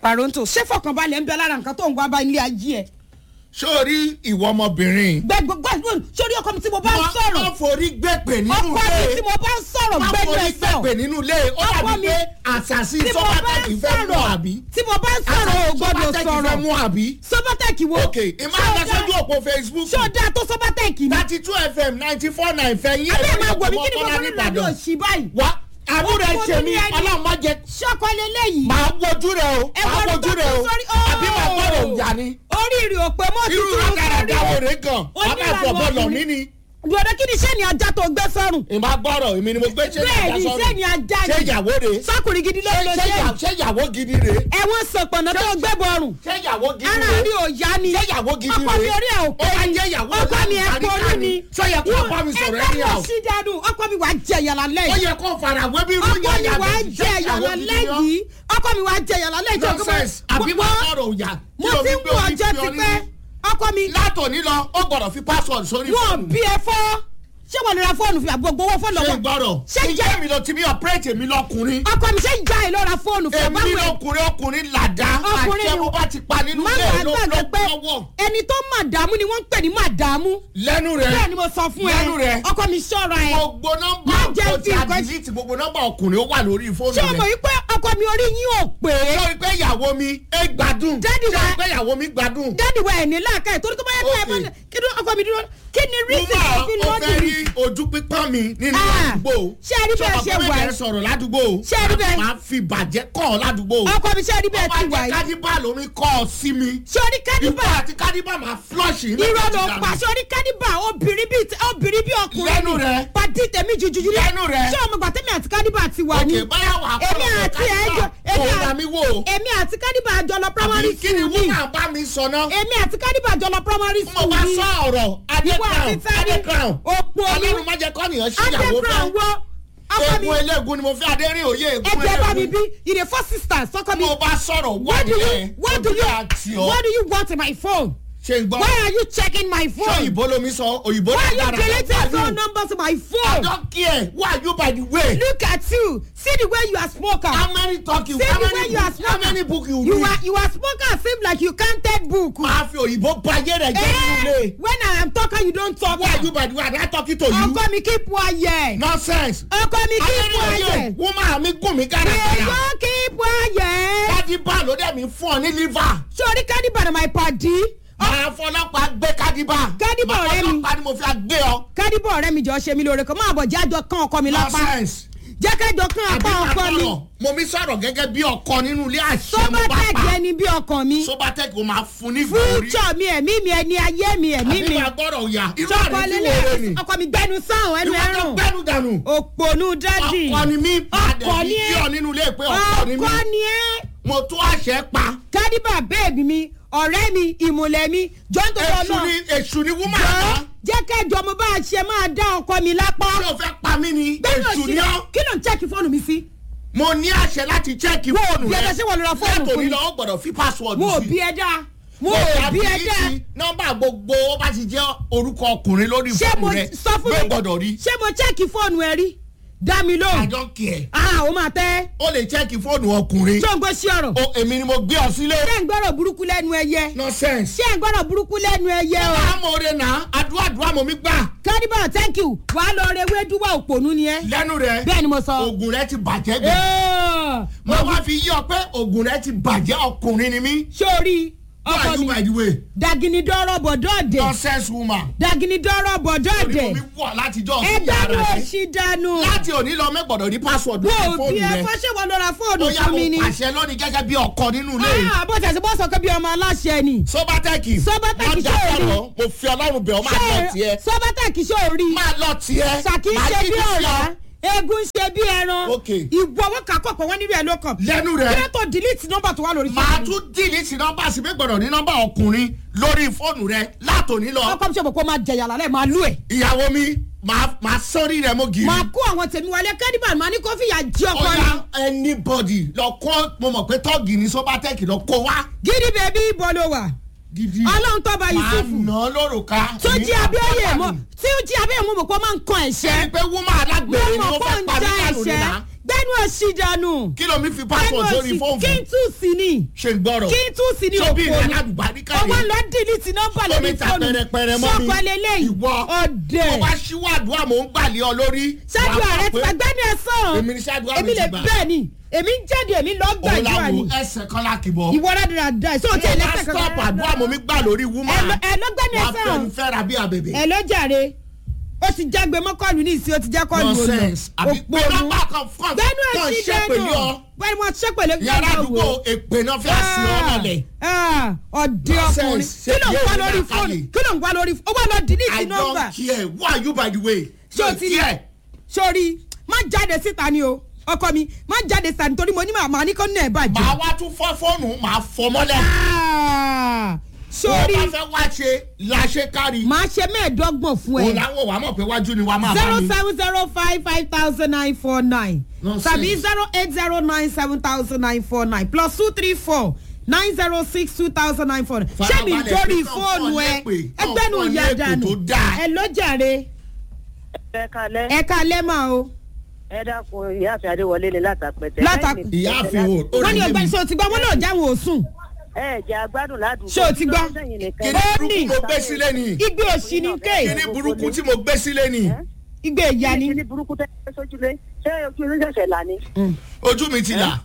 paronto ṣé fọkànbalẹ̀ ń bẹ lára nǹkan tó ń wá bá ilé ayé ẹ̀ sórí ìwọ ọmọbìnrin. gbẹgbẹgbẹ sórí ọkọ mi tí mo bá ń má sọ̀rọ̀ forí gbẹ̀pẹ̀ nínú ọkọ mi ilé. tí mo bá ń sọ̀rọ̀ má gbẹ́nu forí ẹ̀ sọ gbẹ̀pẹ̀ nínú ilé. ó Ọkọ dàbí mi, pé àṣàṣì tí mo bá sọ́bátẹ́kì ń fẹ́ mú sọ̀rọ̀ àbí. tí mo bá ń sọ̀rọ̀ ò gbọ́dọ̀ sọ́bátẹ́kì fẹ́ sọ̀rọ̀ mú àbí. sọ́bátẹ́kì wo ok ìmọ̀ Ṣé ó àgbàsójú dá- òpó facebook. ṣé o dáa tó sọ́bátẹ́kì ni thirty two fm ninety four nine fẹ́ yín. abẹ́ ẹ̀ máa wọ̀ mí ọmọ kí ni mo Bọ́lá fọ́ nínú àdó nìbàdàn. òsì báyìí wá àbúrò ẹ Ó ṣe kó mí ní ẹni. ọlọ́run má jẹ. ṣọ́kọ lélẹ́yìí màá wojú rẹ o Ẹ màá wọ́n wojú tó rẹ o tún sórí- àbí màá gbọ́dọ̀ Oh! ìjà ni. oríire òpè mọ́ irú tuntun rádaràdà wo rè gan. Oníranú abẹ́ àfọ̀bọ̀ lọ̀ ọkùnrin. mí ni. gbọdọ̀ kí ni iṣẹ́ ni ajá tó gbé sọ́rùn ìmọ̀ gbọ́rọ̀ èmi ni mo gbé ṣé bẹ́ẹ̀ ni ìjà iṣẹ́ ni sọ́run. ajá ṣé ni ìyàwó rè sọ́kùnrin gidi ló ṣé lọ ṣé ṣe ìyà- ṣé ìyàwó gidi rè ẹ̀wọ̀n sọ̀pọ̀nà tó gbé bọ̀rùn ṣé ìyàwó gidi ara rè rí òòyà ni ṣé ìyàwó gidi ọkọ mi rè orí ẹ̀ ò ó pé máa ni jẹ́ ìyàwó ọkọ mi ẹ̀ àlùbáríkà pọnú ni ṣé ó yẹ kó bá mi sọ̀rọ̀ ẹni ẹgbẹ́ àwọn lọ sí dànù ọkọ mi wàá jẹ yàrá ó lẹ́yìn yẹ kó farawé bí irú ọkọ mi yẹn wàá yàtọ̀ sí jẹ ṣé ìyàwó yàrá gidi ni ọ́? lẹ́yìn ọkọ mi wàá jẹ yàrá lẹ́yìn tó nonsense àbí gbọ́ máa sọ̀rọ̀ òyà mo ti ń wọ ọjọ́ ti pẹ́ ọkọ mi látòní lọ ó gbọ́dọ̀ fi password sórí wọn fóònù bí ẹ fọ́ ṣé wọn lè ra fóònù fi àgbogbo owó fóònù ṣé lọ́wọ́ gbọ́dọ̀ ṣé ṣé jẹ́ èmi lọ ti mi operate èmi lọkùnrin ọkọ mi ṣé ìjà ẹ lọ ra fóònù fún èmi ọbáwẹ lọkùnrin ọkùnrin làdá Ọkùnrin àṣẹ ni- mo bá ti pa nínú má ilé wàá ló gbàgbé ló pé lọ́wọ́ ẹni tó màdàmú ni wọ́n ń pè ní màdàmú lẹ́nu rẹ̀ bẹ́ẹ̀ ni mo sọ fún ẹ lẹ́nu rẹ̀ ọkọ mi ṣọ́ra ẹ gbogbo nọ́mbà Má jẹ́ tó fi ti nǹkan- àdìlítì gbogbo nọ́mbà ọkùnrin ó wà lórí fóònù ṣé o mọ̀ rẹ̀ wípé ọkọ mi orí yín ò pé sọ pé ìyàwó mi ẹ gbádùn Daddy sọ wa- pé ìyàwó mi gbádùn dáàdì wa ẹ̀ ní láàká ẹ̀ torí tó bá yẹ kó ẹ Okay. mọ́ kí ni ọkọ mi dúró kí ni mo rísì máa tó fi ó lọ́dún fẹ́ rí rí ojú pípọ́n mi nínú Ah, àdúgbò ṣé ẹ rí bẹ́ẹ̀ ṣe wà ẹ yìí? sọ̀rọ̀ ládùúgbò Ṣé ẹ rí bẹ́ẹ̀? máa fi bàjẹ́ kọ́ ọ ládùúgbò ọkọ mi ṣe rí bẹ́ẹ̀ ti wà ọba jẹ́ yìí kádìbà lórí kọ́ ọ sí mi sórí kádìbà ìwọ àti kádìbà máa flush ní irọ́ ló pa sórí kádìbà obìnrin bíi obìnrin bíi ọkùnrin Lẹ́nu rẹ̀. pàdé tèmi jujuju Lẹ́nu rẹ̀. ṣé ọmọ gbàtẹ́mi àti kádìbà ti wà ní òkè báyà wà á èmi fọlọ́ àti kádìbà ẹjọ́ èmi òun à- là mí wò ó èmi àti kádìbà àjọ lọ primary àbí kí ni school ni woman bá mi sọ náà èmi àti kádìbà àjọ lọ primary mo school bá ni sọ ọ̀rọ̀ adé ìwọ àti crown tani adé crown òpó olú ọlọ́run má jẹ́ kọ́nìyàn ṣíyàwó adébran fẹ́ wo ọkọ mi egun eléegun ni mo fẹ́ adérín òye egun ẹgbẹ́ bá mi eléegun bí ìdè four sisters ọkọ mi mo bá sọ̀rọ̀ wá what do you nìyẹn what do ojú àti you ọ what do you want in my phone ṣe ń gbọ́ why are you checking my ṣé phone òyìnbó lomi sọ òyìnbó why are you dára deleting why phone you numbers to my I phone don't care why you by the way look at you see the way you are smoker how many talking see how the way many you are book how many smoker book you you read are you are smoker seem like you counted book máa fi òyìnbó bayé rẹ̀ jẹ́ nínú eh ilé when i am talking you don talk why you by the way I don talking to you ọkọ mi keep quiet nonsense ọkọ mi keep adérín òye quiet woman mi gùn mí gàràgàrà èèyàn keep quiet kádìbà ló dẹ̀ mi fún ọ ní liver sori kadiba na my padi máa fọlọ́pàá gbé kádìbà Kádìbà ọ̀rẹ́ mi. ọlọ́pàá ni mo fi gbé ọ kadiba ọ̀rẹ́ mi jọ ṣe mi lóore kan máa bọ̀ jájọ kan ọkọ mi lápá nonsense jẹ́ kẹjọ kan àbí apá máa ọkọ mi sọ̀rọ̀ mo mi sọ̀rọ̀ gẹ́gẹ́ bí ọkọ nínú ilé àṣẹ mo bá sobatec pa ẹni bí ọkàn mi sobatec o máa fún ní ìgbòrí fújọ mi ẹ̀mí mi ẹni ayé mi ẹ̀mí àbí mi máa gbọ́dọ̀ yà irú sọkọ àrùn tí lélẹ̀ wọ́n rẹ̀ ni ọkọ mi gbẹnu sáhùn ẹnu ìwọ tó ẹrùn gbẹ́nu dànù òpònú dádì ọkọ ni mí ọkọ padà ni ní ẹ kí ọ nínú ilé pé ọkọ ni mí ọkọ ni ẹ mo tó àṣẹ pa kadiba bẹ́ẹ̀bì mi ọ̀rẹ́ mi ìmùlẹ̀ mi jọ́ ń tó lọ èṣù náà ni èṣù ni wúmọ̀ jọ́ àná jẹ́ kẹjọ mo bá a ṣe máa dá ọkọ mi lápá tí o fẹ́ pa mí ni bẹ́ẹ̀ náà èṣù sí ni ọ́ kí ló ń chẹ́ẹ̀kì fóònù mi sí. mo ní àṣẹ láti chẹ́ẹ̀kì fóònù bí rẹ ẹjọ́ ṣé wọ́n lọ ra fóònù fún látòní mi. lọ ó gbọ́dọ̀ fi password mo ò sí bí ẹ dáa mo mo ò bí ẹ tàbí dáa sí nọ́mbà gbogbo ó bá ti jẹ́ orúkọ ọkùnrin lórí ṣé mo fóònù rẹ sọ fún ló mi gbọ́dọ̀ rí ṣé mo chẹ́ẹ̀kì fóònù ẹ rí dá mi I lóhùn don't care ah ó máa tẹ́ ó lè chẹ́ẹ̀kì fóònù ọkùnrin ṣé ń gbọ́ sí ọ̀rọ̀ o èmi ni mo gbé ọ sílé ṣé ń gbọ́rọ̀ burúkú lẹ́nu ẹyẹ nonsense ṣé ń gbọ́rọ̀ burúkú lẹ́nu ẹyẹ o amóore náà àdúrà àdúrà mọ̀ mi gbà kádìbà thank you wà á lọ rẹ wédúwà òpònú ni ẹ lẹ́nu rẹ bẹ́ẹ̀ ni mo sọ. oògùn rẹ ti bàjẹ́ gbẹ Ẹ́ẹ̀, mo wá fi yí ọ pé oògùn rẹ ti bàjẹ́ ọkùnrin ni mí sórí who ọkọ are you mi by the way dagini dọ́rọ̀ bọ̀dọ̀ ọ̀dẹ̀ nonsense woman dagini dọ́rọ̀ bọ̀dọ̀ orí mo ọ̀dẹ̀ mi wọ̀ látijọ́ ẹ sí dánú yàrá rẹ òsì dánú láti òní lọ mẹ́gbọ̀dọ̀ ní password wo lórí bí fóònù ẹ rẹ fọ́ṣẹ́ wọn lọ́ra fóònù ó yá fún mo mi ni pàṣẹ lónìí gẹ́gẹ́ bí ọkọ nínú ilé yìí. Ah, bó tẹ̀sí bó sọ pé bí ọmọ aláṣẹ ni sọ́bátẹ́kì Sọ́bátẹ́kì wọ́n dá ṣé o rí? sọ̀rọ̀ mo fi ọlọ́run bẹ̀ ọ́ máa lọ tiẹ̀ sọ́bátẹ́kì ṣó o rí máa lọ tiẹ̀ ṣàkí máa ṣe bí jíjí sí ọ̀rá ọ. eégún ṣe bí ẹran Ok. ìwọ owó kakọ̀ pọ̀ wọ́n nílò ẹ̀ ló kàn lẹ́nu kí ló rẹ̀ tó delete nọ́mbà tó wà lórí máa fóònù tún dìlì sí nọ́mbà sí pé gbọ́dọ̀ ní nọ́mbà ọkùnrin lórí fóònù rẹ látòní lọ ọkọ mi ṣe mọ̀ pé ó máa jẹ̀yà lálẹ́ máa lú ẹ̀ ìyàwó mi máa máa sọ́rí rẹ mọ́ gírí. máa kó àwọn tèmi wọlé kẹ́díbà máa ní kó fìyà jí ọkọ ọ̀ya ni anybody lọ kọ́ mo mọ̀ pé tọ́ọ̀gì ní sọ́bátẹ́kì lọ kó wá. gidi bèbí ibo ló wà gidi ọlọ́run tó bá máa yusufu nà án lórúkà. tó jí abíọ́yè mọ́ tí ó jí abíọ́yè mọ́ mọ̀ pé ó máa ń kan ṣe ẹ̀ṣẹ́ ni pé wúmọ̀ alágbèrè ni mo wọ́n mọ̀ fẹ́ pé ó pa ń mí já dànù ẹ̀ṣẹ́ nínà. gbẹ́nu òsì dànù kí ló mi fi password sórí fóònù kí n tún sí ni ṣe ń gbọ́rọ̀ kí n tún sí ni tóbi òkú rẹ̀ ni aládùbáríkà ọwọ́ rẹ̀ lọ dìlítì nọ́mbà lórí omi ta fóònù pẹrẹpẹrẹ mọ́ mi sọ́kọ lélẹ́yìí ìwọ ọ̀dẹ̀ mo bá ṣíwádùá mò ń gbàlẹ́ ọ lórí ṣáájú wàá ààrẹ mọ̀ ti pé gbàgbẹ́ni ẹ̀sán èmi ní ṣáájú àmì èmi lè ti gbà bẹ́ẹ̀ ni èmi ń jáde èmi lọ òun gbàdúrà làwọn ni ẹsẹ̀ kan lákìbọ̀ ìwọ rádìrádà ẹ̀ sọ́ọ̀tì mo bá ẹlẹ́sẹ̀ stop kankan àdúrà mo mi gbà lórí woman ẹ ló gbẹ́ni wàá ẹ̀sán fẹ́ni fẹ́ra bí àbèbè ẹ ló jàre ó ti jágbe mọ́kànlú ní ìsìn ó ti já kọ́ọ̀lù olù nonsense àbí pé nọ́mbà kan fún gbẹ́nu kan ẹ̀sìn ṣe pẹ̀lú dẹ́nu ọ bẹ́ẹ̀ni wọ́n ṣe pẹ̀lú yàrá àdúgbò èpè náà fẹ́ sí ọ lọ́lẹ̀ ọ̀dẹ ọkùnrin Nonsense. kí ló ń Ṣé wá yóò lórí ní fóònù àkàlẹ̀? kí ló ń wá lórí ó wá lọ I dìlítì don't nọ́mbà care who are you by the way ṣé o Don't ti rí care. sórí má jáde síta ni o ọkọ mi má jáde síta nítorí mo ní màmá ní kó ní ẹ̀ bàjẹ́. màá wá tún fọ́ fóònù màá fọ́ mọ́lẹ̀ Ah, tó sórí bá fẹ́ wá ṣe láṣẹ kárí màá ṣe mẹ́ẹ̀ẹ́dọ́gbọ̀n fún òun ẹ làwọn wàá mọ̀ pé wájú ni wàá máa bá zero mi. seven zero five five thousand nine four nine Nonsense. tàbí zero eight zero nine seven thousand nine four nine plus two three four nine zero six two thousand nine four nine ṣé mi Farabalẹ̀ dórí pé kàn fóònù fún ọ ẹ lépè, kàn ẹgbẹ́nu fún ọ ìyá lépè dànù tó dáa. ẹ ló jàre ẹ kalẹ ẹ ká lẹ́mà o ẹ dákun ìyáàfin adéwọlé ni látàpẹtẹ. Látà- ìyáàfin o ó wọ́n ní rí ọgbà mi ṣé o ti gbọ́ wọ́n náà jáwọn òsùn ẹ jẹ agbádùn ládùúgbò. Ṣé o ti gbọ́? kí Ó ni ní. burúkú mo gbé sílé ni igbe òsì ni kí ké ni burúkú tí mo gbé sílé ni igbe ìyá ni kí ni burúkú tẹ ẹ sójúlé ṣé ojú ilé ṣẹ̀ṣẹ̀ là ni ojú mi ti là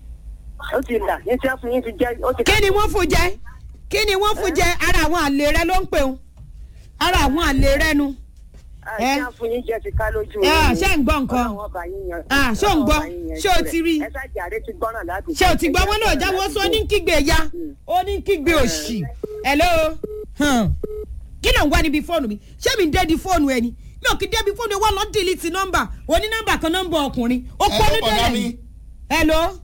ó ti là ní tí wọ́n fún yín ti jẹ́ ó ti. kí ni wọ́n fún jẹ kí ni wọ́n fún jẹ ara àwọn àlè rẹ ló ń pè ń ara àwọn àlè rẹ nu àti wọ́n fún yín jẹ́ ti ká lójú. Ah, yín. ṣé ń gbọ́ nǹkan? Ọlọ́run ọba yín yan- Ah, ṣé ò ń gbọ́? Ọlọ́run ọba yín yan Ṣé o jù ti rẹ̀. rí? ẹ ṣáàjì àrẹ ti gbọ́ràn ládùúgbò. ṣé o ti gbọ́ wọn náà jáwọ́ sọ ní kígbe ya ó ní kígbe òsì hello Hmm. kí ló ń wá níbi fóònù mi ṣé mi ń dé di fóònù ẹni mi ò kí débi fóònù ẹ wọ́n lọ dìlítì nọ́mbà oní nọ́mbà kan nọ́mbà ọkùnrin ó Hello, pọ́nú bọ̀dá délẹ̀ mi. ni hello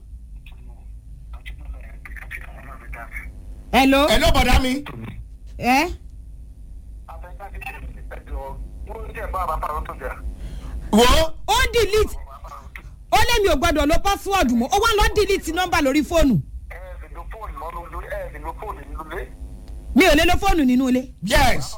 hello ẹ ló bọ̀dá mi. ẹ wo ó dìlítì ó lé mi ò gbọdọ̀ lo pásíwọ̀dù mọ́ ó wá lọ dìlítì nọ́mbà lórí fóònù mi ò lè lo fóònù nínú ilé yes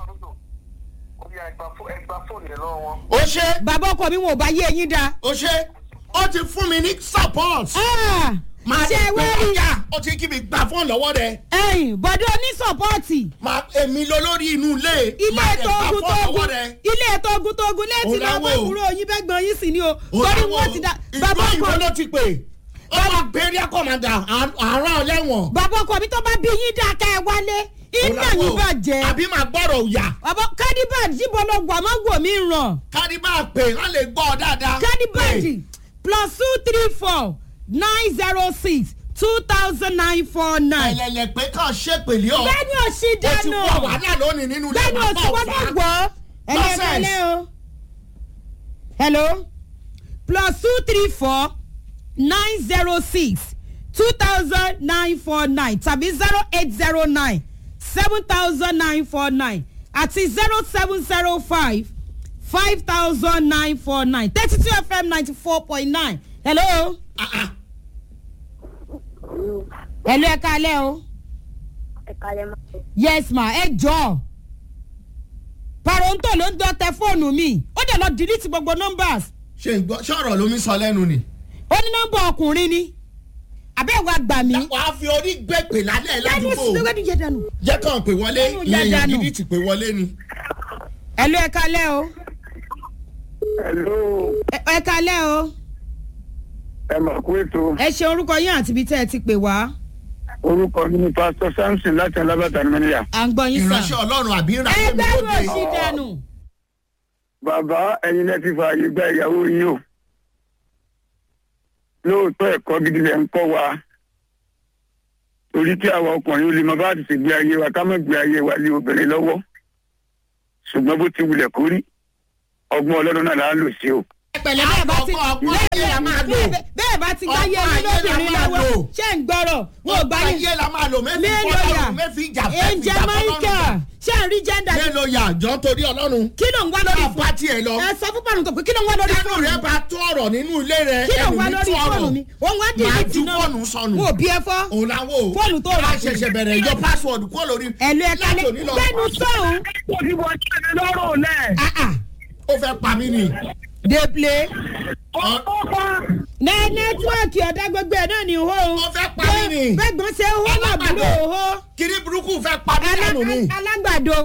ó ṣe bàbá ọkọ mi wọn ò bá yé eyín dáa. ó ṣe ó ti fún mi ní support. Ah, máa ṣe wá rí ọjà ó ti kí mi gbà fún lọ́wọ́ rẹ̀ ẹ̀yìn bọ̀dọ̀ onísọ̀pọ̀tì máa èmi lọ lórí inú ilé ilé máa ètò dẹ̀ gbà ogun fún tógun lọ́wọ́ rẹ̀. ilé ètò ogun tógun létí Òun lọ́wọ́ láwọ̀ o. kúrò yín bẹ́ẹ̀ gbọ́n yín sì ni o Ó torí láwọ̀ wọ́n ti da ìlú bàbá òyìnbó ọkọ ló ti pè ó máa gbé area commander àárọ̀ ọlẹ́wọ̀n. bàbá ọkọ mi tó bá bí yín dá ká ẹ wálé iná Ó láwọ̀ yín o. bàjẹ́ àbí máa gbọ́rọ̀ òyà bàbá kádìbàd jíbọn lọ gbà má gbò mí ràn kárí bá pè wọ́n lè gbọ́ ọ dáadáa. kádìbàd Pè. plus two three four nine zero six two thousand nine four nine. ẹlẹ́lẹ̀ pé kàn ṣèpèlé ọ. bẹ́ẹ̀ni ò sí ó ti dáná wọ wàhálà lónìí nínú ilé bẹ́ẹ̀ni ò sí wọ́n tó gbọ́ ẹ̀lẹ́ Nonsense. ẹ̀lẹ́ o. hello plus two three four nine zero six two thousand nine four nine tàbí zero eight zero nine seven thousand nine four nine àti zero seven zero five five thousand nine four nine thirty two fm ninety four point nine hello. hello ẹ kalẹ́ o ẹ kalẹ̀ máa. yes ma ẹ jọ paronto ló ń dán tẹ fóònù mi ó dẹ̀ lọ delete gbogbo numbers ṣe ń gbọ́ ṣọ̀rọ̀ lómi sọ lẹ́nu ni. ó ní nọ́mbà ọkùnrin ni àbẹ́wò àgbà mi. wàá fi orí gbé pè lálẹ́ lẹ́nu ládùúgbò síwájú jẹ dànù. jẹ́ kàn pé wọlé Lẹ́nu ìyẹn jẹ́ yẹn dànù. gidi ti pè wọlé ni. ẹ ló ẹ kalẹ́ o Hello, ẹ ẹ kalẹ́ o ẹ mà kú ètò ẹ ṣe orúkọ yín àti ibi tẹ́ ẹ ti pè wá orúkọ mi ní pásítọ̀ samson láti alábàtà mẹ́nìyà. à ń gbọ́ yín ìránṣẹ́ sàn. ọlọ́run àbí ẹ ìránṣẹ́ mi gbẹ́rù lóde. òsì dànù. bàbá ẹ̀yin lẹ́ ti fààyè gba ìyàwó yín o lóòótọ́ ẹ̀kọ́ gidi lẹ̀ ń kọ́ wa torí kí àwa ọkùnrin ó lè mọ bá ti ṣègbé ayé wa ká má gbé ayé wa lé obìnrin lọ́wọ́ ṣùgbọ́n bó ti wulẹ̀ kó rí ọgbọ́n ọlọ́run náà là á lò sí o. pẹ̀lẹ́ bẹ́ẹ̀ bá ti Ọgbọ́n- ọgbọ́n ayé la máa lò. bẹ́ẹ̀- bẹ́ẹ̀ bá ti gbáyé Ọgbọ́n mi ayé la lóbìnrin máa lọ́wọ́ lò. ṣé ń gbọ́rọ̀ wọn ò ọgbà gbáyé. ayé la máa lò mẹ́fì mélòó yà fọlọ́run mẹ́fì ìjà mẹ́fì ẹ̀ǹjẹ̀ ìjà máìkà fọlọ́run. ṣé à ń rí jẹ́ndà ni. mélòó yà jọ torí ọlọ́run. kí ló ń wá lórí ká bá tiẹ̀ lọ. ẹ sọ fún pàrọ̀ tó pé kí ló ń wá lórí ẹnu fóònù rẹ mi. bá tó ọ̀rọ̀ nínú ilé rẹ kí ló ń ẹnu wá mi lórí tó ọ̀rọ̀. fóònù mi òun wá máa dìlítì ju náà fóònù sọnù. mo bí ẹ fọ́ òun làwọn o. Fóònù tó rà a ṣẹ̀ṣẹ̀ bẹ̀rẹ̀ yọ password kúrò lórí. ẹ̀lú ẹ̀ka lẹ́ Látòní lọ. gbẹ́nu sọ̀hún. ó ti wọ jáde lọ́rùn lẹ̀. Ah, ah. ó fẹ́ pa mí ni. dey play ní nẹ́tíwọ́ọ̀kì ọ̀dà gbogbo ẹ̀ náà ní hó o. Ó fẹ́ parí ni. bẹ́gbọ́n ṣe hó làbúrò hó. kiri burúkú fẹ́ pa mí dànù ni alágbàdo.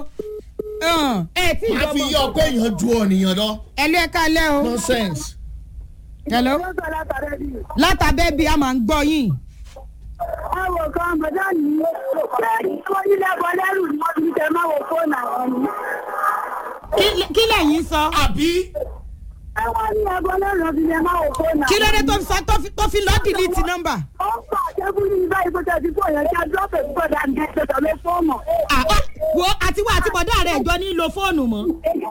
ẹ tí máa fi yí ọkọ èèyàn ju ọ̀nìyàn lọ ẹlú ẹ kalẹ o. nonsense. hello. látàbẹ́ bí a máa ń gbọ́ yín. Àwọn kan bọ̀dá ní bẹ́ẹ̀ni wọ́n nílé ẹ̀kọ́ lẹ́rù ni wọ́n fi tẹ máa wo fóònù àwọn ni. Kí- kí lẹ́yìn sọ. àbí Àwọn ní ẹ̀kọ́ lẹ́rù fi tẹ máa wo fóònù àwọn. kí ló dé tó fi sọ tó fi- tó fi lọ́ọ́ dìlítì nọ́mbà. Ó ń pa àjẹkù ní ibà ìfọ̀tẹ̀ tí kò yẹ kí a dúró pẹ̀lú bọ̀dá ní ẹ̀sẹ̀ lé fóònù. Ah, ah, wo àtiwọ́ àti bọ̀dá rẹ̀ jọ ní lo fóònù mọ́.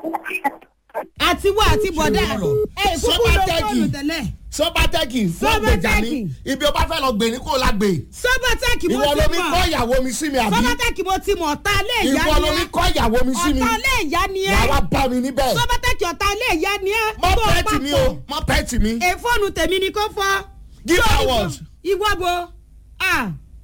àtiwọ́ àti bọ̀dá Ṣé o ẹ kúkú lo Sọ́bátẹ́kì. fóònù tẹ́lẹ̀. sọ́bátẹ́kì fún Sọ́bátẹ́kì. ọ̀gbẹ̀jà mi ibi ọba fẹ́ lọ gbè ní kò lágbè sọ́bátẹ́kì mo ìwọ ti lomi kọ́ mọ̀ ìyàwó mi sí mi àbí sọ́bátẹ́kì mo ti mọ̀ ọ̀tá ilé ìyá ìwọ ni lomi ẹ́ kọ́ ìyàwó mi sí mi ọ̀tá ilé ìyá ni ẹ́ wàá wá bá mi níbẹ̀ sọ́bátẹ́kì ọ̀tá ilé ìyá ni ẹ́ mọ tó o pẹ́ẹ́tì bá mi fọ̀. o mọ pẹ́ẹ́tì mi ẹ fóònù tèmi ni kò fọ́. Give Sórí her fó- what? ìwọ bo ah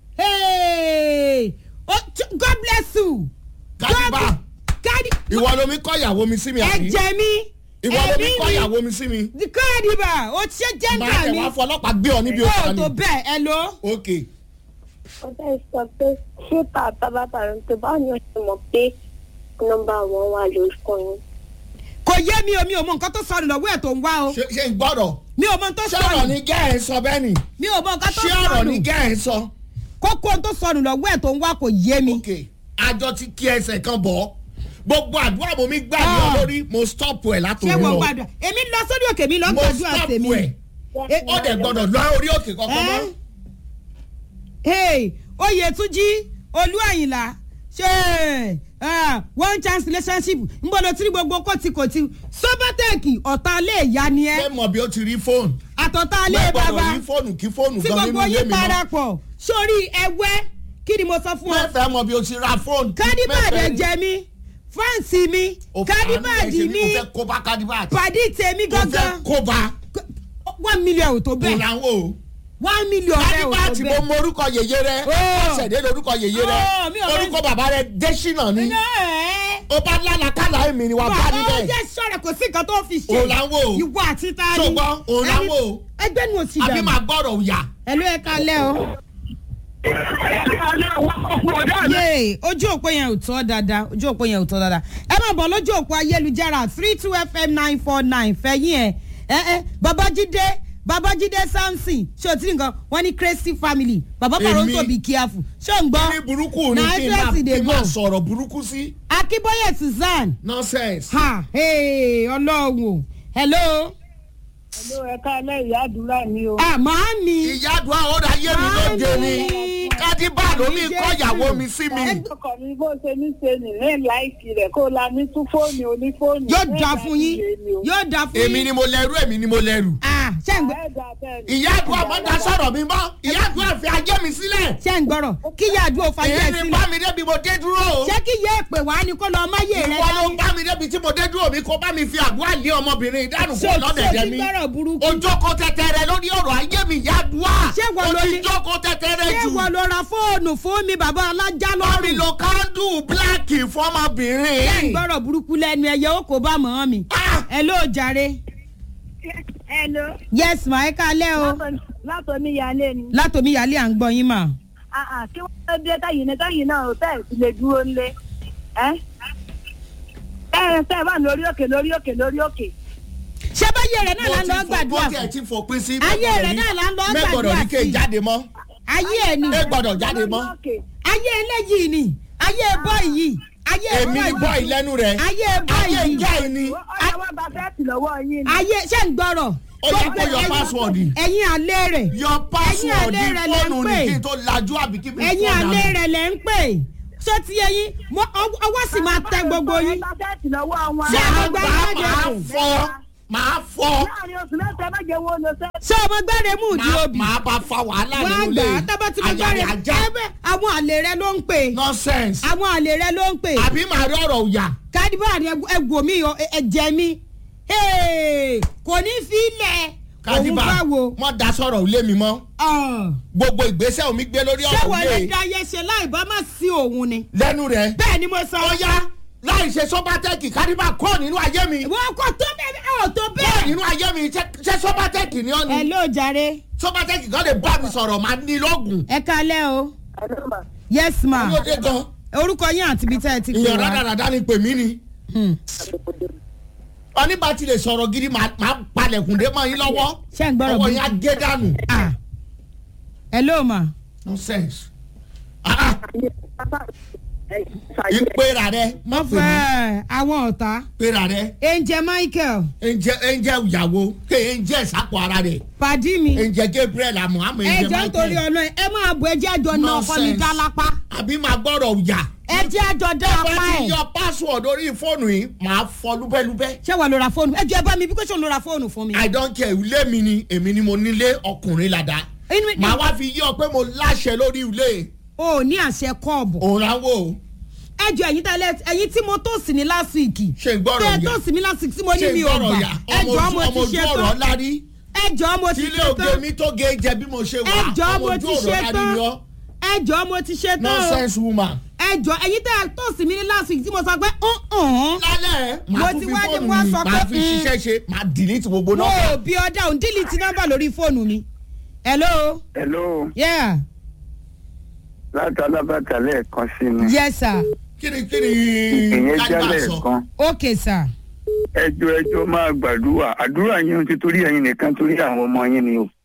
hey oh, t- God bless you. Kadiba. God- Kadi ìwọ lomi kọ́ ìyàwó mi sí mi àbí ẹ̀jẹ̀ mi ìwọ lomi ẹ̀mí kọ́ mi ìyàwó mi sí mi Kadiba o ṣe máa jẹ́ńdà tẹ̀ mi wá fọ ọlọ́pàá gbé ọ níbi o òkúta tó ni bẹ́ẹ̀ ẹ lọ. ok Ọjọ́ ìsọ pé ṣé bàbá bàbá rẹ̀ tó báwo ni o ṣe mọ̀ pé nọ́mbà wọn wà lórúkọ yín? kò yé mi o mi ò mọ nǹkan tó sọnù lọ́wọ́ ẹ̀ tó ń wá o ṣe ṣe ń gbọ́dọ̀ mi ò mọ nǹkan tó ṣé ọ̀rọ̀ sọnù ni gẹ́ ẹ̀ ń sọ bẹ́ẹ̀ ni mi ò mọ nǹkan tó ṣé ọ̀rọ̀ ni sọnù gẹ́ ẹ̀ ń sọ kókó tó sọnù lọ́wọ́ ẹ̀ tó ń wá kò yé mi. ok àjọ ti kí ẹsẹ̀ kan bọ̀ gbogbo àdúrà mo mi gbà ní ọ Ah. lórí mo stop ẹ̀ ṣé látòrí wọ́n lọ gbàdúrà èmi lọ sórí òkè mi lọ mo gbàdúrà stop tèmi. ẹ̀ Eh, ó dẹ̀ gbọ́dọ̀ lọ orí òkè kankan mọ́ Eh? hey oyetunji olúwàyìnlá ṣe ah, one chance relationship ń bọ̀ lọ tí gbogbo kòtìkòtì sọ́bátẹ́ẹ̀kì ọ̀tá alẹ́ ìyá ni ẹ́ ṣé mọ̀ bí ó ti rí fóònù àtọ̀tá alẹ́ mo gbọ́dọ̀ bàbá rí fóònù kí fóònù tí gan nínú gbogbo ilé yín mi mọ́ parapọ̀ sórí ẹwẹ́ kí ni mo sọ fún ọ mẹ́fẹ̀ẹ́ mọ̀ bí ó ti ra fóònù kádìbàdì Mẹ́fẹ̀ẹ́- jẹ mí fáǹsì mi O fà á kádìbàdì ní mi ẹ̀ṣẹ̀ ní o fẹ́ kó bá kádìbàdì pàdí tèmi o fẹ́ gangan kó bá one million ò tó kó bẹ́ẹ̀ làwọn o one million rẹ ò tó kádìbàdì mo bẹ́ẹ̀. mọ orúkọ yèyé rẹ Oh. ṣẹ̀dé lórúkọ yèyé rẹ Oh, mi ò fẹ́- orúkọ bàbá rẹ dẹ́sínà ni Ẹ́ẹ̀. ó bá lálàkàlà èmi ni wàá bá ó níbẹ̀ jẹ́ sọ̀rọ̀ kò sí nǹkan tó fi ṣe. Òun là ń wò. ìwọ àti ta ni. Ṣùgbọ́n òun là ń wò. Ẹni- ẹgbẹ́ nu òsì àbí dànù. máa gbọ́dọ̀ òyà. ẹ̀lú ẹ̀ kalẹ̀ o. yéè ojú òpó yẹn ò tọ́ dáadáa ojú òpó yẹn ò tọ́ dáadáa. ẹ máa bọ̀ lójú òpó ayélujára three two fm nine four nine fẹ̀yìn ẹ̀ ẹ̀ ẹ̀ babájídé babájídé samson ṣé o ti rí nǹkan wọ́n ní crazy family bàbá Èmi? paronto be careful ṣé o ń gbọ́. ní burúkú ni Na kí n máa interest dey kí n máa go. sọ̀rọ̀ burúkú sí. akínbóyè suzanne nonsense. ha hey, ọlọ́run o hello. Ẹ̀lú ẹ̀ka ẹlẹ́ ìyá àdúrà ni o. ah màámi. ìyá àdúrà ó ra yé mi lóde ni kádìbà ló ní kọ́ ìyàwó mi sí mi. ọkọ mi bó ṣe ní ṣe nì ní láìkì rẹ̀ kó la ní tún fóònù onífóònù. yóò da fún yín yóò da fún yín. èmi ni mo lẹ́rú èmi ni mo lẹ́rù. ah ṣé ń gbọ́ ìyá àdúrà má da sọ̀rọ̀ mi mọ́ ìyá àdúrà fi ajé mi sílẹ̀. ṣé ń gbọ́rọ̀ kí ìyá àdúrà fàyè ẹ̀ èyí ni sílẹ̀. bá mi débi mo dé dúró. ṣé kí ìyá èpè wá ni kó lọ máyè rẹ ìwọ ló dání. bá mi débi tí mo dé dúró mi kó bá mi fi àdúrà lé ọmọbìnrin ìdánù ṣé kó o lọ́dẹ̀dẹ̀ ti mi. gbọ́rọ̀ burúkú. ojókòó tẹtẹrẹ lórí ọ̀rọ̀ ayé mi ìyá àdúrà. Ṣé wọ́n ló o ti ní- jókòó tẹtẹrẹ ṣé jù. wọ́n lọ ra fóònù fún mi bàbá alájà bá mi lọ́rùn. lo kándù bíláàkì ṣé ń fọmọbìnrin. gbọ́rọ̀ burúkú lẹ́nu ẹ̀yẹ ó kó bá mọ́ mi. Ah! ẹ ló jàre. Hello. yes ma ẹ kalẹ́ o. látọ̀ ní ìyáálé ni. látòmí yálé à ń gbọ́ yín mà. kí wọ́n tó dé káyìn ní káyìn náà òtẹ́ẹ̀ ti lè dúró ńlé. ẹ ẹ ṣe wà lórí òkè lórí òkè lórí òkè. ṣé báyé rẹ̀ náà là ń lọ gbàdúrà mo tiẹ̀ fún. ti fòpin sí. Ayé rẹ̀ náà là ń lọ mẹ́gbọ̀dọ̀ gbàdúrà ní ké sí. jáde mọ́. ayé ẹ̀ ni. ẹ gbọ́dọ̀ jáde mọ́. Lórí òkè. ayé eléyìí ni ayé bọ́ọ̀ yìí ayé èmi ni bọ́ọ̀ì lẹ́nu rẹ̀. ayé bọ́ọ̀ ayé yìí ìjà yìí ni. ó yẹ wọ́n bá fẹ́ẹ̀tì lọ́wọ́ yín ni. ayé ṣé ń gbọ́rọ̀. ó yẹ kó Gbogbo yọ ẹ̀yin- password. ẹ̀yin alẹ́ rẹ̀ yọ password alẹ́ rẹ̀ lẹ ń fóònù pè. ní kí n tó lajú àbí kí n fi ẹ̀yin fóònù alẹ́ àná. rẹ̀ lẹ̀ ń pè ṣó ti ẹ̀yin mo- ọwọ́ ọwọ́ sì máa tẹ gbogbo yín. ẹ bá fẹ́ẹ̀tì lọ́wọ́ wọn. Ṣé máa àwọn gbá gbà jáde máa kù? fọ́ máa fọ́ láàrin oṣù mẹ́ta ẹ má jẹ́ wọn lọ sẹ́. ṣé ọmọ gbẹ́rẹ̀ mú ìdí máa- òbí. máa bá fa wàhálà wọ́n á nínú gbà ilé á tábà tí mo àyà rẹ̀ gbẹ́rẹ̀ ajá ẹ̀bẹ̀ àwọn àlè rẹ̀ ló ń pè nonsense àwọn àlè rẹ̀ ló ń pè àbí màá rí ọ̀rọ̀ òyà kádìbà rẹ̀ ẹ̀gbọ́n mi o, ẹ- ẹ̀jẹ̀ mi Hey, kò ní fi ilẹ̀ òun kádìbà bá wo. mọ́ da sọ̀rọ̀ ilé mi mọ́ Ah. gbogbo ìgbésẹ̀ omi gbé lórí ṣé ọ̀rọ̀ wọ́n lè ilé da ayé ṣe láì bá má sí òun ni. lẹ́nu rẹ̀ bẹ́ẹ̀ ni mo sọ. ó yá láì ṣe sọ́bátẹ́kì kádìbà kọ́ nínú ayé mi wọ́n kọ́ tó bẹ́ẹ̀ ọ̀ tó kọ́ bẹ́ẹ̀. nínú ayé mi ṣé ṣé sọ́bátẹ́kì ni ọ́ ẹ ni ló jàre sọ́bátẹ́kì kan lè bá mi sọ̀rọ̀ máa ní lọ́gùn ẹ kalẹ́ o yes ma ló dé gan orúkọ yín àti ibi tẹ́ ẹ ti pè ìyàn wá. rádaràdá ni pè mí ni Hmm. oníbà tí lè sọ̀rọ̀ gidi máa máa palẹ̀kùn dé mọ́ yín lọ́wọ́ ṣé ń gbọ́rọ̀ ọwọ́ bí. yín á gé dànù Ah. ẹ ló ma. nonsense ah ah ìpera rẹ má pè mí fẹ́ àwọn ọ̀tá. ìpera rẹ angel michael ẹnjẹ ẹnjẹ ìyàwó ké ẹnjẹ ìsàpọ̀ ara rẹ pàdí mi. ẹnjẹ gabriel amuhamu ẹ ẹnjẹ jẹ́ nítorí michael ọ̀nà ẹ máa bọ̀ ẹ jẹ́ àjọ náà ọkọ mi Nonsense. dá lápá. àbí máa gbọ́dọ̀ yà ẹ jẹ́ àjọ dá bá apá ti ẹ̀. yọ password orí fóònù yìí máa fọ lúbẹ́lúbẹ́ ṣé wàá lo ra fóònù ẹ jọ ẹ bá mi bí kò ṣe lo ra fóònù fún mi. i don't care ilé mi ni èmi ni mo nílé ọkùnrin ládàá inú mi màá wá fi yí ọ pé mo láṣẹ lórí ilé o ò ní àṣẹ kọ́ọ̀bù. òun ráwọ ẹ jọ ẹ̀yin tẹ́lẹ̀ ẹ̀yin tí mo tó sí ní last week. ṣe ń gbọ́rọ̀ tẹ́ ẹ yà tó sí mi last week tí mo ní ṣe ń mi ò gbọ́rọ̀ gbà. yà ẹ ọmọ jọ ojú mo ọmọ ti ojú ṣe ọ̀rọ̀ tán. lárí ẹ jọ mo ti tílé ṣe oge tán. mi tó ge jẹ bí mo ṣe ẹ wà jọ ọmọ mo ojú ti ọ̀rọ̀ ṣe lárí tán. ni ọ ẹ jọ mo ti ṣe tán. o. nonsense woman. ẹ jọ ẹ̀yin tẹ́ ẹ tó sí mi ní last week tí mo sọ pé ọ̀hún. lálẹ́ Mo màá ti tún fi wá ní fóònù wá mi sọ pé, màá fi mm. ṣiṣẹ́ ṣe màá delete gbogbo mo nọ́mbà. ò bí ọdá òun dílítì nọ́mbà lórí fóònù mi. hello. hello yeah. láti alábàtà lẹ́ẹ̀kan sí ni yes sir. kíni kíni ìyẹn kájà jálẹ̀ sọ. kan okay sir. ẹjọ́ ẹjọ́ máa gbàdúrà àdúrà yín ti torí ẹ̀yin nìkan torí àwọn ọmọ yín ni o.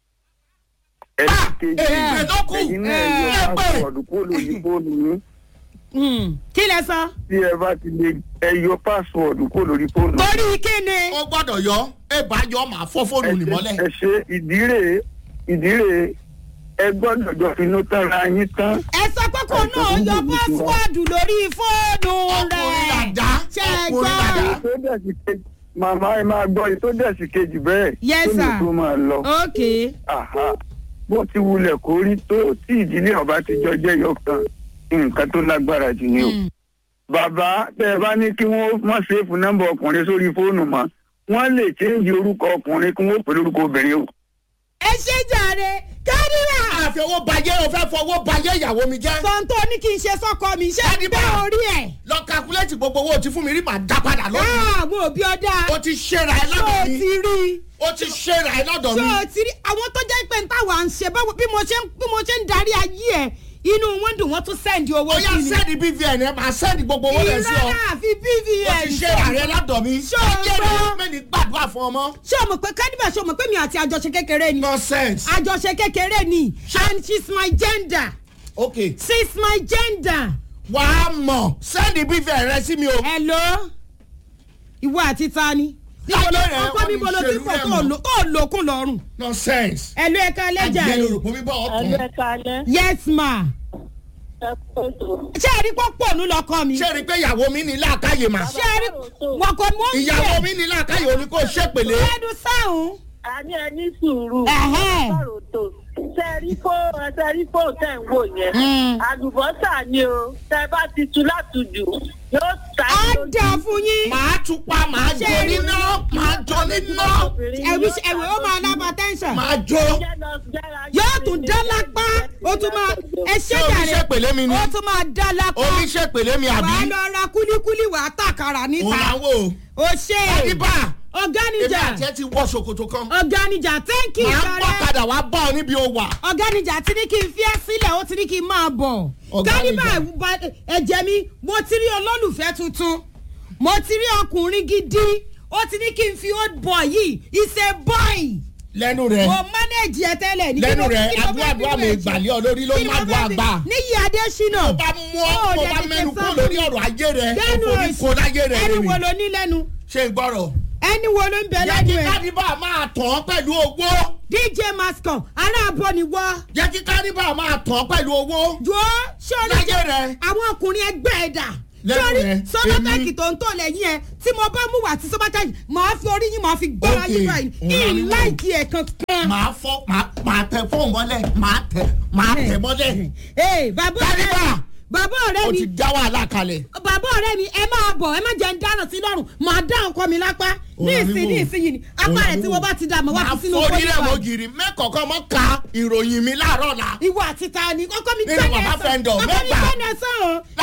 ẹni kejì èyí ló kù ẹ̀yin náà Eh. yóò ẹ máa pé sọ̀dù kó lórí fóònù yín Hmm. kí lẹ sọ. tí ẹ bá ti lè ẹ yọ pásíwọ̀dù kó lórí fóònù. torí kíni. ó gbọ́dọ̀ yọ ẹ bá yọ màá fọ́ fóònù nì mọ́lẹ̀. ẹ ṣe ìdírè ìdírè ẹ gbọ́dọ̀ jọ finú tánra yín tán. ẹ sọ pé kò náà yọ pásíwọ́ọ̀dù lórí fóònù ọkùnrin rẹ̀. làdá ṣe é ọkùnrin gbọ́. làdá. tó dẹ̀sí kejì màmá ẹ máa gbọ́ èyí tó dẹ̀sí kejì bẹ́ẹ̀. Yes, tó ní sir. tó máa lọ. okay. Àhá. bó ti wulẹ̀ kó rí tó tí ìdílé ọba ti jọ jẹ́ yọkan nǹkan tó lágbára jù ni o. Hmm. bàbá tẹ ẹ bá ní kí wọ́n má ṣèfù nọ́mbà ọkùnrin sórí fóònù mọ́ wọ́n lè chéǹjì orúkọ ọkùnrin kí wọ́n pè lórúkọ obìnrin o. ẹ ṣe jàre kádìrà. àfi owó bajẹ́ o fẹ́ fọwọ́ bajẹ́ ìyàwó mi jẹ́. sọ̀ǹtò ní kí n ṣe sọ́kọ mi ṣé Kádìbà. bẹ́ẹ̀ orí ẹ̀. lọ kakuléètì gbogbo owó tí fún mi rí màá dá padà lónìí. àwọn òbí ọ̀dà. o ti ṣera ẹ ṣó lọ́dọ̀ o mi ti rí i. o ti ṣera ẹ lọ́dọ̀ ṣé mi. o ti rí àwọn tó jẹ́ pé táwa ń ṣe báwo bí mo ṣe ń bí mo ṣe ń darí ayé ẹ̀ inú wọn dùn wọ́n tún sẹ́ndì owó ó yá sí mi. sẹ́ẹ̀dì bvn ẹ máa sẹ́ẹ̀dì gbogbo owó rẹ̀ sí ọ. ìrora àfi o bvn. ti ṣera rẹ lọ́dọ̀ mi. Ṣé o ayé gbọ́? rẹ mẹ́ni gbàdúrà fún ọmọ. ṣé o mọ̀ pé kádìbà ṣé o mọ̀ pé mi àti àjọṣe kékeré ni. nonsense. àjọṣe kékeré ni and she's my gender ok she's my gender. wàá mọ̀ sẹ́ẹ̀dì bvn rẹ sí mi o. hello ìwọ àti tani. Ayé rẹ̀ ọkọ mi wọ́n ní bolo tí ìṣèlú kò rẹ̀ tó mọ̀. lò- tó lòkun lọ́rùn. nonsense. hello ẹ ká lẹ́jà ajẹ́ rẹ̀. yorùbá mi bọ̀ ẹlú ọkùnrin. ẹka alẹ yes ma. ẹ kó ètò. ṣé ẹ rí pọ́pọ́ ònú lọ́kọ mi. ṣé rí i pé ìyàwó mi ní làákàyè mà. ṣé ẹ rí wọn kò mú ìyàwó mi ní làákàyè òní kò ṣèpèlé. ẹnu sáhùn. a ní ẹ ní sùúrù. Ẹ̀hẹ́n. sọ̀rọ̀ tó sẹ́rí fó sẹ́rí fó tẹ̀ ń wò yẹn. Mm. àlùbọ́sà ni o tẹ bá ti tu látùjù yóò ta á yín lójú. dà fún yín. màá tún pa màá Ṣé jó rí- níná màá jó níná ẹ̀wí ẹ̀wí ó máa lábà tẹ́ńsán. màá jó. yóò tún dá lápá ó tún máa ẹ ṣé Ṣé omi jàre ṣèpèlé mi ni? ó tún máa dá lápá. omi ṣèpèlé mi àbí. wàá lọ ra kúlíkúlí wàá tàkàrà òun níta. là ń wò. ó ṣe àdìbà ọ̀gá èmi níjà àti ẹ ti wọ ṣòkòtò kan. ọ̀gá níjà thank you màá pọ̀ jàre. padà wá bá ọ níbi o wà. ọ̀gá níjà ti ní kí n fi ẹ́ sílẹ̀ ó ti ní kí n máa bọ̀. Ọ̀gá kálíbà Níjà. ba- ẹ̀jẹ̀ mi mo ti rí olólùfẹ́ tuntun mo ti rí ọkùnrin gidi ó ti ní kí n fi old boy yìí is a boy lẹ́nu rẹ̀ mo manage ẹ tẹ́lẹ̀ ní. lẹ́nu kí ló- rẹ̀ kí ló àdúrà fẹ́ àdúrà fi mi bẹ́ẹ̀ ṣe? gbàlẹ́ ọ lórí ló Kí má ló dùn fẹ́ fi- àgbà. níyì adésínà. tó bá mú ọ Ó tó dẹ̀ bá tètè mẹ́nu sọ kó fún lórí mi. ọ̀rọ̀ ayé rẹ̀ Dẹ́nu ó forí òsì. kó láyé rẹ̀ ẹni wo rẹ̀ ló ní lẹ́nu ṣe ń gbọ́rọ̀. ẹni wo ló ń bẹ jẹ́ lẹ́nu kí ẹ̀. kádìbà máa tàn án pẹ̀lú owó. dj mascom aláàbọ̀ ni wọ́. jẹ́ kí kádìbà máa tàn án pẹ̀lú owó. jọ sọ́ọ́lù láyé rẹ̀ àwọn ọkùnrin ẹgbẹ́ ẹ̀ dà Lẹ́nu sọ́ọ́rí rẹ̀, sọ́lọ́tẹ́kì èmi. tó ń tò lẹ́yìn ẹ̀ tí mo bá mú wá sí sọ́bátẹ́kì màá fi orí yín màá fi gbọ́ra Okay, yín báyìí òun á ní wò. láìkí ẹ̀ kankan. màá fọ́ màá màá tẹ fóònù mọ́lẹ̀ màá tẹ màá tẹ mọ́lẹ̀. ee bàbá ọ̀rẹ́ mi Kádìbà. bàbá ọ̀rẹ́ ó mi ti dá wàhálà kalẹ̀. bàbá ọ̀rẹ́ mi ẹ máa bọ̀ ẹ má jẹ́ ń dáná sí lọ́rùn màá dá ọkọ mi lápá ní Òun ìsìn ní àbíwò. ìsìn yìí ni apá rẹ̀ tí wọ́n bá ti dá mọ́ wá fi sínú máa forí rẹ̀ pólíbà mọ́ gírí mẹ́kọ̀ọ́kọ́ mọ́ ka ìròyìn mi láàárọ̀ la. ìwọ àti ta ni ọkọ mi Nínú gbẹ́ni bàbá ẹ̀sán fẹ́ndọ̀, ọkọ mi mẹ́gbàá. gbẹ́ni ẹ̀sán o láti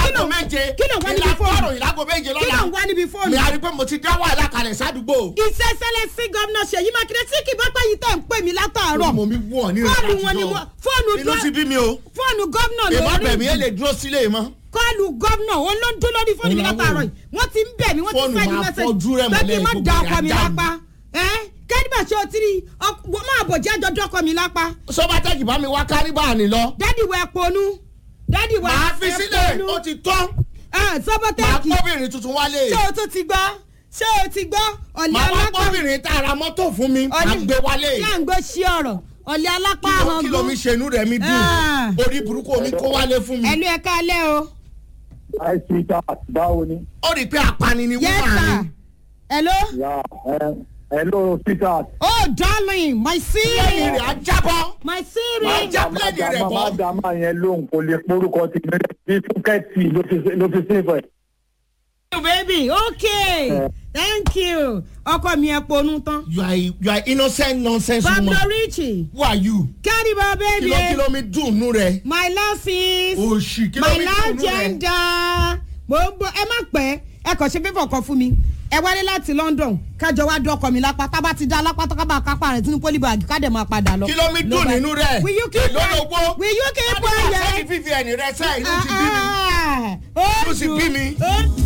láago méje kí ló wá níbi fóònù ìlàgbọ́rọ̀ ìlàgò méje kí ló lọ́la wá níbi fóònù. mi a rí pé mo ti dá wàhálà kalẹ̀ sádùúgbò. ìṣẹ̀ṣẹ̀lẹ̀ sí gómìnà ṣèyí mákindé tí kì bá pẹ́ yìí tẹ̀ ń pè mí látàárọ̀ mo mi wọ̀ ní fóònù wọn ni mo fóònù inú ti bí mi o fóònù gómìnà ìbá bẹ̀mí ẹ lórí lè dúró sílé mọ́. kọ́ọ̀lù gómìnà ó ló ń dún lórí fóònù mi Òun làwọn látàárọ̀ yìí wọ́n ti ń bẹ̀ mí wọ́n ti Fóònù sẹ́ni máa mẹ́sẹ̀jì fọ́jú rẹ̀ pé kí n mọ́lẹ̀ má gbogbo da rẹ̀ ọkọ mi ajá lápá kẹ́díbà ṣe o ti rí wọ́n máa bọ̀ jẹ́ àjọjọ́ ọkọ mi lápá sọ́bátẹ́kì bá mi wá kárìbà ní lọ. dádì wẹ̀ ponú dádì wẹ̀ màá fi sílẹ̀ ó ti tán màá sọ́bọ̀tẹ́kì kọ́bìnrin tuntun wálé ṣé o tún ti gbọ́ ṣé o ti gbọ́ ọ̀lẹ́ màá wá alápá kọ́bìnrin tá a ra mọ́tò fún mi màá gbé wálé ṣé à ń gbọ́ sí ọ̀rọ̀ ọ̀lẹ́ alápá kí ló àwọn kí ló mi ṣe inú rẹ̀ mi dùn Ah. orí burúkú omi kó wálé fún mi ẹnu ẹ̀ka alẹ́ o àìsí ìta báwo ni. ó rí i pé apani ni yes wúmà sir ni hello ya ẹ hello peter. oh darling my lẹ́yìn siri rẹ̀ á jábọ́ my siri Máa já pílẹ̀nì rẹ̀ bọ́. má dá máa yẹn lóhùn kò lè porúkọ ti mẹ́rẹ̀ bí fúkẹ́tì ló fi ló fi sí ìfẹ́. you baby okay thank you ọkọ mi ẹ ponú tán you are you are innocent nonsense woman pablo richie who are you kẹ́rìbà kí baby ló kí ló mi dùn nú rẹ̀ my love sis òṣì kí ló my mi love dùn nú rẹ̀ gender mo ń bọ ẹ má pẹ́ ẹ kàn ṣe fífọ̀ kan fún mi ẹ wálé láti london kájọ wá dọkọ mi lápá tábà ti dá lápá tábà kápá rẹ sínú pólíbàgì ká dẹ̀ máa padà lọ. kí ló mi dùn nínú rẹ̀ will you keep èló lówó will you keep quiet quiet. fífi ẹni rẹ sẹ́yìn ló ti bí mi ó ló ti bí mi. ó